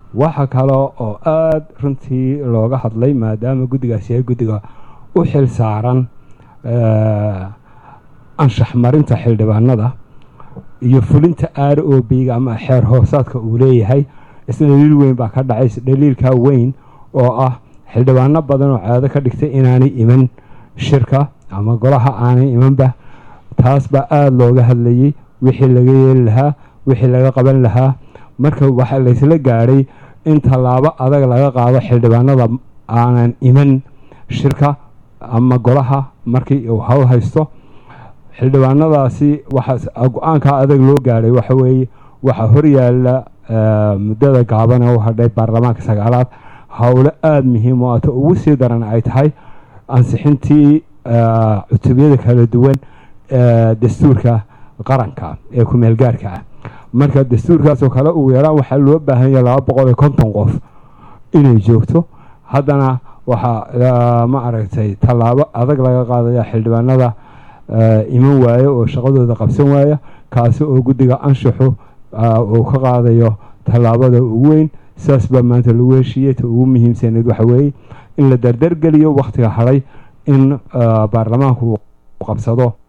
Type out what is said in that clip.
waxa kale oo aada runtii looga hadlay maadaama guddigaasi yahay guddiga u xil saaran anshax marinta xildhibaanada iyo fulinta r o b-ga ama xeer hoosaadka uu leeyahay isna dhaliil weyn baa ka dhacay dhaliilkaa weyn oo ah xildhibaano badan oo caado ka dhigtay inaanay iman shirka ama golaha aanay imanba taas baa aada looga hadlayey wixii laga yeeli lahaa wixii laga qaban lahaa marka waxaa laysla gaadhay in tallaabo adag laga qaado xildhibaanada aanan iman shirka ama golaha markii uu hawl haysto xildhibaanadaasi waxaa go-aankaa adag loo gaadhay waxa weeye waxaa horyaala muddada gaaban ee u hadhay baarlamaanka sagaalaad howlo aada muhiim oo ata ugu sii daran ay tahay ansixintii cutubiyada kala duwan dastuurka qaranka ee ku-meel gaarka ah marka dastuurkaasoo kale ugu yaraan waxaa loo baahan yahay laba boqol iyo konton qof inay joogto haddana waxaa ma aragtay tallaabo adag laga qaadaya xildhibaanada iman waayo oo shaqadooda qabsan waaya kaasi oo guddiga anshaxu uu ka qaadayo tallaabada ugu weyn saas baa maanta lagu heshiiyey ta ugu muhiimsaneed waxa weeye in la dardargeliyo wakhtiga hadhay in baarlamaanku qabsado